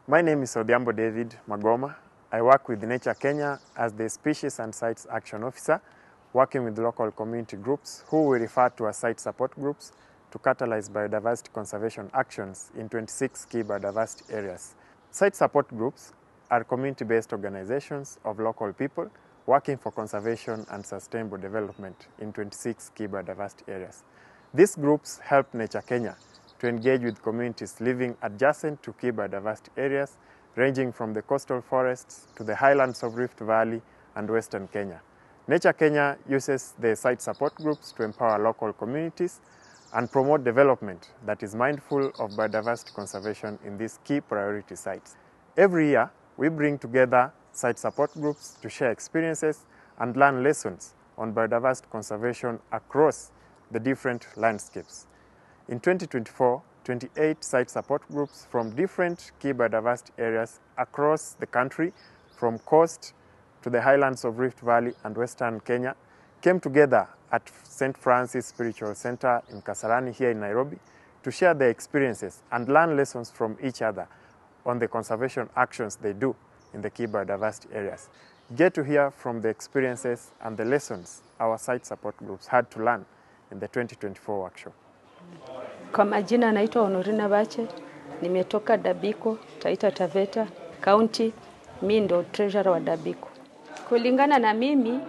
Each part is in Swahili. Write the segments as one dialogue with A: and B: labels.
A: My name is Odhiambo David Magoma. I work with Nature Kenya as the Species and Sites Action Officer, working with local community groups who we refer to as site support groups to catalyze biodiversity conservation actions in 26 key biodiversity areas. Site support groups are community-based organizations of local people working for conservation and sustainable development in 26 key biodiversity areas. These groups help Nature Kenya to engage with communities living adjacent to key biodiversity areas, ranging from the coastal forests to the highlands of Rift Valley and Western Kenya. Nature Kenya uses the site support groups to empower local communities and promote development that is mindful of biodiversity conservation in these key priority sites. Every year, we bring together site support groups to share experiences and learn lessons on biodiversity conservation across the different landscapes. In 2024, 28 site support groups from different key biodiversity areas across the country, from coast to the highlands of Rift Valley and Western Kenya, came together at St. Francis Spiritual Center in Kasarani here in Nairobi to share their experiences and learn lessons from each other on the conservation actions they do in the key biodiversity areas. Get to hear from the experiences and the lessons our site support groups had to learn in the 2024 workshop.
B: Kwa majina naitwa Honorina Bache, nimetoka Dabiko, Taita Taveta County. Mi ndo treasurer wa Dabiko. Kulingana na mimi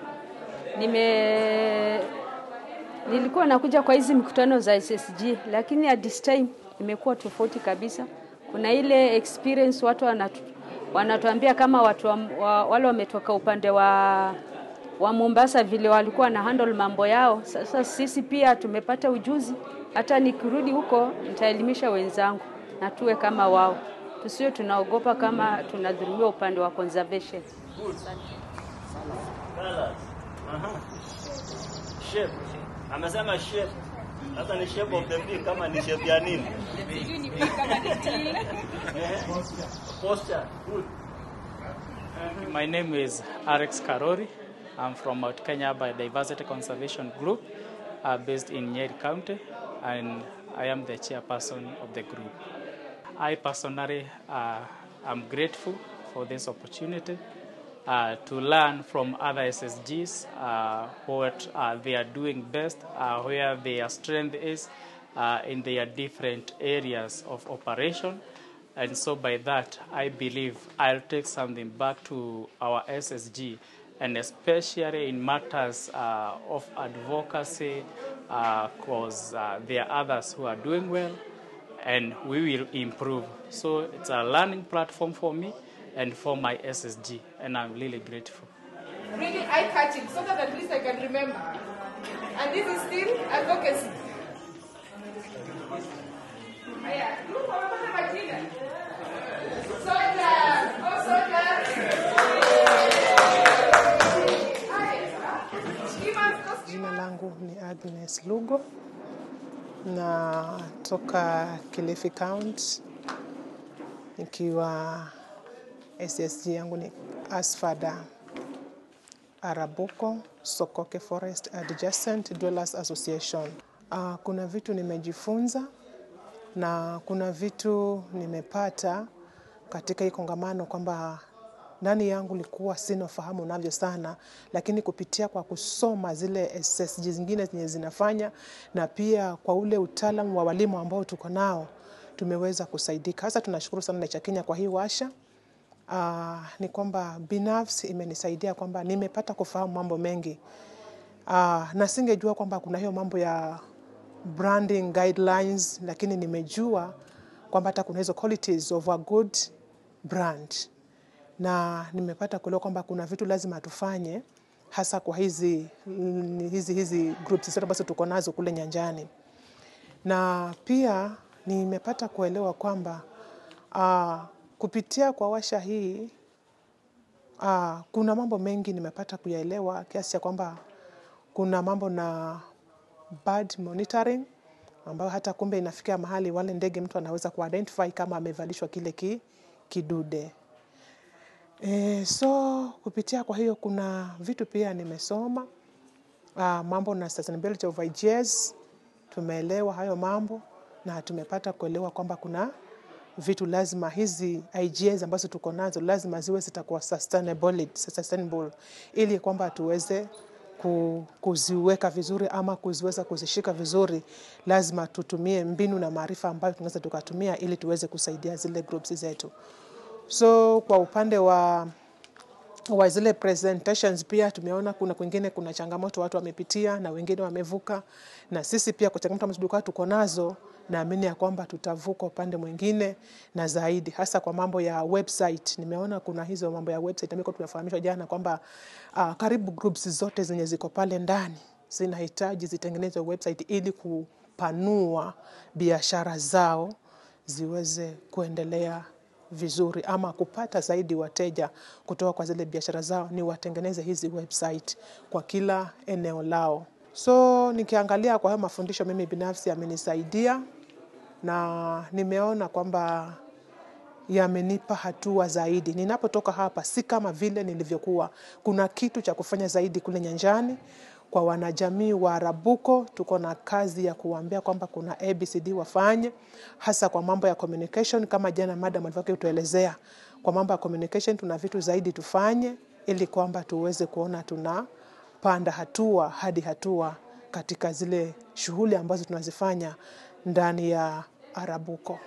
B: nime nilikuwa nakuja kwa hizi mikutano za SSG, lakini at this time imekuwa tofauti kabisa. Kuna ile experience watu wanatu, wanatuambia kama watu wa, wa, wale wametoka upande wa wa Mombasa vile walikuwa na handle mambo yao. Sasa sisi pia tumepata ujuzi, hata nikirudi huko nitaelimisha wenzangu na tuwe kama wao, tusiwe tunaogopa kama tunadhulumiwa upande wa conservation.
C: Aha. Shape. Amesema shape. Sasa ni shape of the bee kama ni shape ya nini? Eh, Posture. Good.
D: My name is Alex Karori. I'm from Mount Kenya Biodiversity Conservation Group uh, based in Nyeri County, and I am the chairperson of the group. I personally uh, am grateful for this opportunity uh, to learn from other SSGs uh, what uh, they are doing best, uh, where their strength is uh, in their different areas of operation. And so, by that, I believe I'll take something back to our SSG, and especially in matters uh, of advocacy, because uh, there are others who are doing well, and we will improve. So, it's a learning platform for me and for my SSG, and I'm really grateful.
E: really eye catching so that at least I can remember. And this is still advocacy. Haya, group wamepata majina. Soldiers, oh soldiers. Haya, give us those
F: Jina langu ni Agnes Lugo na toka Kilifi County nikiwa SSG yangu ni Asfada Arabuko Sokoke Forest Adjacent Dwellers Association. Uh, kuna vitu nimejifunza na kuna vitu nimepata katika hii kongamano kwamba ndani yangu likuwa sina ufahamu navyo sana, lakini kupitia kwa kusoma zile SSG zingine zenye zinafanya na pia kwa ule utaalamu wa walimu ambao tuko nao tumeweza kusaidika. Hasa tunashukuru sana Nature Kenya kwa hii washa. Uh, ni kwamba binafsi imenisaidia kwamba nimepata kufahamu mambo mengi uh, na singejua kwamba kuna hiyo mambo ya branding guidelines, lakini nimejua kwamba hata kuna hizo qualities of a good brand, na nimepata kuelewa kwamba kuna vitu lazima tufanye hasa kwa hizi mm, hizi hizi groups zote ambazo tuko nazo kule nyanjani, na pia nimepata kuelewa kwamba uh, kupitia kwa washa hii uh, kuna mambo mengi nimepata kuyaelewa kiasi cha kwamba kuna mambo na bird monitoring ambayo hata kumbe inafikia mahali wale ndege mtu anaweza kuidentify kama amevalishwa kile ki, kidude. E, so kupitia kwa hiyo kuna vitu pia nimesoma uh, mambo na sustainability of ideas, tumeelewa hayo mambo na tumepata kuelewa kwamba kuna vitu lazima hizi IGAs ambazo tuko nazo lazima ziwe zitakuwa sustainable, sustainable ili kwamba tuweze ku- kuziweka vizuri ama kuziweza kuzishika vizuri, lazima tutumie mbinu na maarifa ambayo tunaweza tukatumia ili tuweze kusaidia zile groups zetu. So kwa upande wa wa zile presentations pia tumeona kuna kwingine kuna changamoto watu wamepitia na wengine wamevuka, na sisi pia kwa changamoto ambazo tulikuwa tuko nazo, naamini ya kwamba tutavuka upande mwingine na zaidi, hasa kwa mambo ya website. Nimeona kuna hizo mambo ya website ambayo tumefahamishwa jana kwamba uh, karibu groups zote zenye ziko pale ndani zinahitaji zitengenezwe website ili kupanua biashara zao ziweze kuendelea vizuri ama kupata zaidi wateja kutoka kwa zile biashara zao, ni watengeneze hizi website kwa kila eneo lao. So nikiangalia kwa hayo mafundisho, mimi binafsi yamenisaidia na nimeona kwamba yamenipa hatua zaidi. Ninapotoka hapa, si kama vile nilivyokuwa. Kuna kitu cha kufanya zaidi kule nyanjani. Kwa wanajamii wa Arabuko, tuko na kazi ya kuwaambia kwamba kuna ABCD wafanye, hasa kwa mambo ya communication, kama jana madam alivyokuwa kutuelezea. Kwa mambo ya communication, tuna vitu zaidi tufanye, ili kwamba tuweze kuona tunapanda hatua hadi hatua katika zile shughuli ambazo tunazifanya ndani ya Arabuko.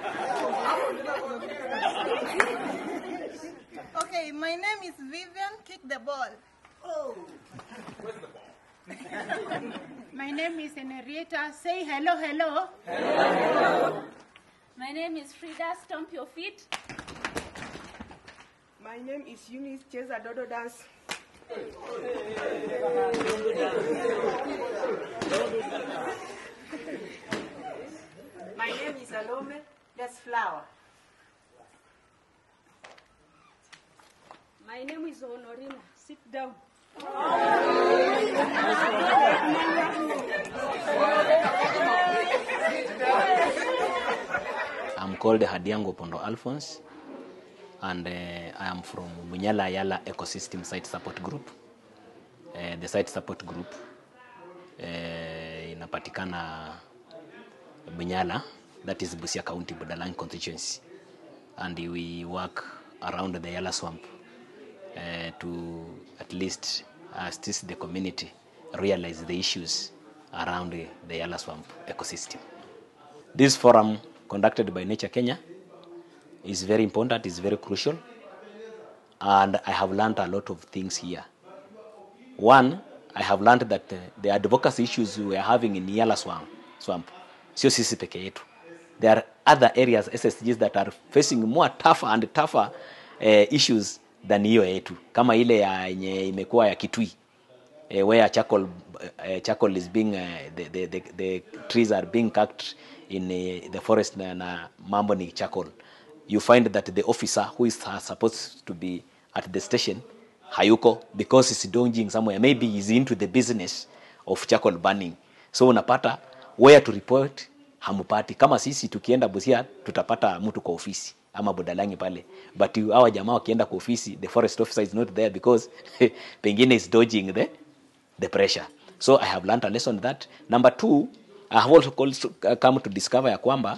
G: Okay, my name is Vivian. Kick the ball.
H: My name is Henrietta. Say hello, hello.
I: My name is Frida. Stomp your feet.
E: My name is Eunice Cheza Dodo Dance.
J: My name is Alome. That's flower.
B: My name is Honorina. Sit down.
K: I'm called Hadiango Pondo Alphonse, and uh, I am from Munyala Yala Ecosystem Site Support Group. Uh, the site support group uh, inapatikana Munyala, that is Busia County, Budalang constituency, and we work around the Yala swamp uh, to at least assist the community realize the issues around the, the Yala swamp ecosystem. This forum conducted by Nature Kenya is very important, is very crucial, and I have learned a lot of things here. One, I have learned that uh, the advocacy issues we are having in Yala swamp, swamp sio sisi peke yetu. There are other areas SSGs that are facing more tougher and tougher uh, issues than hiyo yetu, kama ile ya yenye imekuwa ya Kitui uh, where charcoal, uh, charcoal is being uh, the, the, the, the trees are being cut in uh, the forest na, na mambo ni charcoal you find that the officer who is uh, supposed to be at the station hayuko because he's dodging somewhere maybe he's into the business of charcoal burning so unapata where to report hamupati kama sisi tukienda busia tutapata mtu kwa ofisi ama budalangi pale but hawa jamaa wakienda kwa ofisi the forest officer is not there because pengine is dodging the the pressure. So I have learned a lesson that. Number two, I have also also come to discover ya kwamba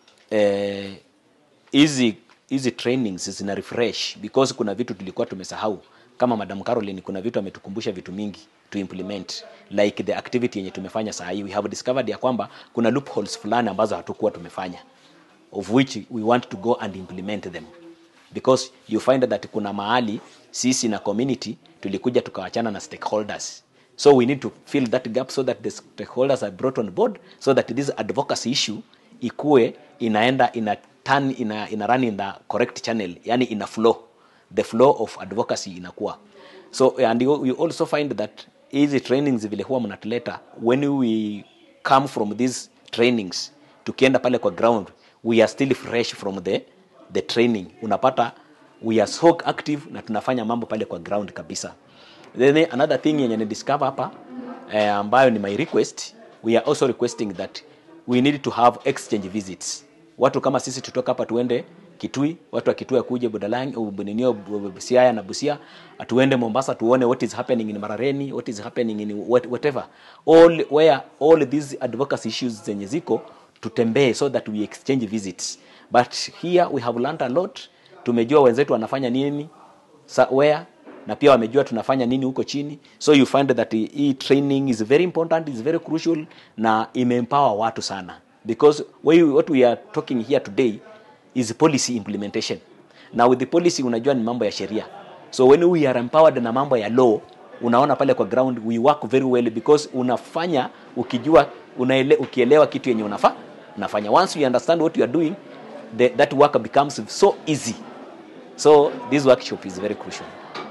K: eh, hizi hizi trainings zina refresh because kuna vitu tulikuwa tumesahau kama Madam Caroline, kuna vitu ametukumbusha vitu mingi to implement like the activity yenye tumefanya saa hii. We have discovered ya kwamba kuna loopholes fulani ambazo hatukuwa tumefanya of which we want to go and implement them because you find that kuna mahali sisi na community tulikuja tukawachana na stakeholders so we need to fill that gap so that the stakeholders are brought on board so that this advocacy issue ikue inaenda ina turn ina, ina run in the correct channel yani ina flow the flow of advocacy inakuwa so and you, you also find that hizi trainings vile huwa mnatuleta when we come from these trainings tukienda pale kwa ground we are still fresh from the the training unapata we are so active na tunafanya mambo pale kwa ground kabisa then another thing yenye ni discover hapa eh, ambayo ni my request we are also requesting that we need to have exchange visits watu kama sisi tutoka hapa tuende kitui watu wa kitui akuje budalangi buninio siaya na busia tuende mombasa tuone what is happening in marareni what is happening in what, whatever all where all these advocacy issues zenye ziko tutembee so that we exchange visits but here we have learned a lot tumejua wenzetu wanafanya nini sa, where na pia wamejua tunafanya nini huko chini so you find that hii training is very important is very crucial na imeempower watu sana because we, what we are talking here today is policy implementation na with the policy unajua ni mambo ya sheria so when we are empowered na mambo ya law unaona pale kwa ground we work very well because unafanya ukijua unaele, ukielewa kitu yenye unafa unafanya once you understand what you are doing the, that work becomes so easy so this workshop is very crucial